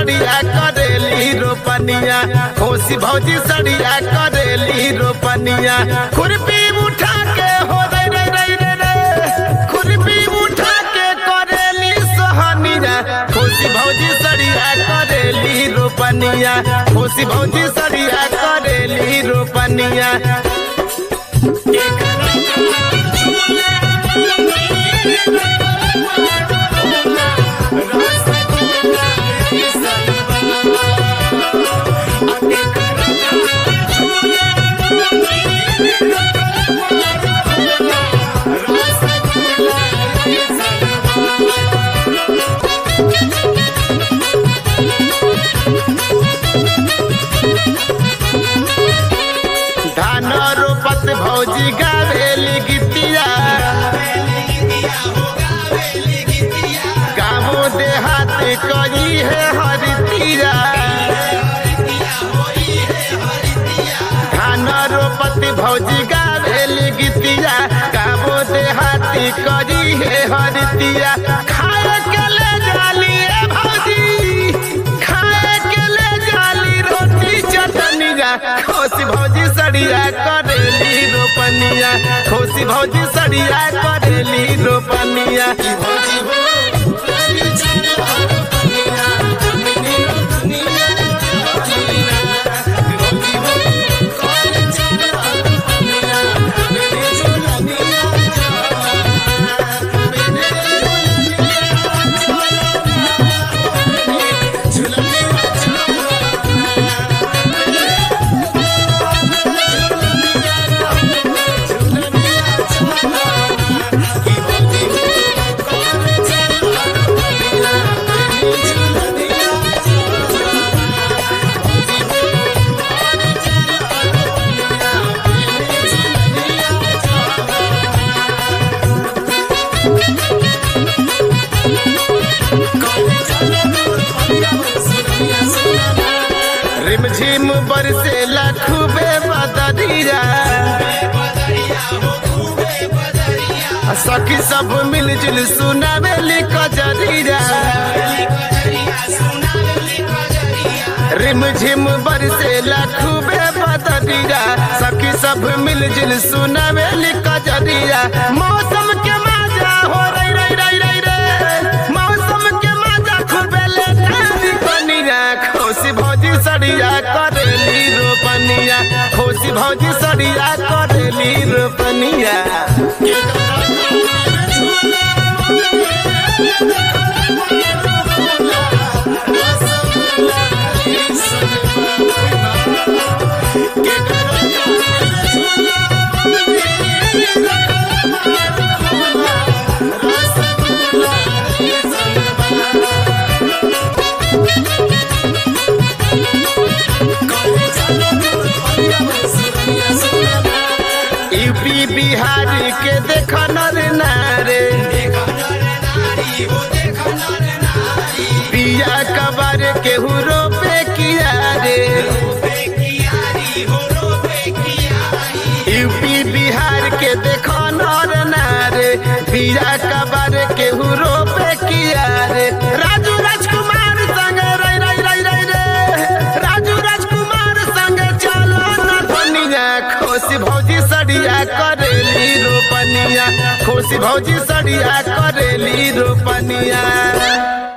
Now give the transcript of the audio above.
सड़िया करेली रोपनिया खुशी भौजी सड़िया करेली रोपनिया खुरपी उठा के हो रे रे रे रे रे खुरपी उठा के करेली सोहनिया खुशी भौजी सड़िया करेली रोपनिया खुशी भौजी सड़िया करेली रोपनिया धान रोपत भौजी गावेली गीतिया गाँवो देहात करी है हरितिया धान रोपत भौजी गावेली गीतिया गाँवो देहाती करी है हरितिया खाए के ले जाली ए भौजी खाए के ले जाली रोटी चटनिया खुशी भौजी सड़िया करेली रोपनिया खुशी भौजी सड़िया करेली रोपनिया भौजी हो रिमझिम बरसे खूबे बदरिया सखी सब मिलजुल सुनावेली कजरिया रिमझिम बरसे खूबे बदरिया सखी सब मिलजुल सुनावेली कजरिया मौसम के मजा हो रही रही रही रही रे मौसम के मजा खूबे ले कनिया खुशी भौजी सड़िया करेली रोपनिया खुशी भौजी सड़िया करेली रोपनिया यूपी बिहार के देख नर नारे पिया कबर के हुरो पे किया रे यूपी बिहार के देख नर नारे पिया कबर के हुरो पे किया रे राजू राजकुमार संग रई रई रई रई रे राजू राजकुमार संग चलो न धनिया खुशी भौजी सड़िया करेली रोपनिया खुशी भौजी सड़िया करेली रोपनिया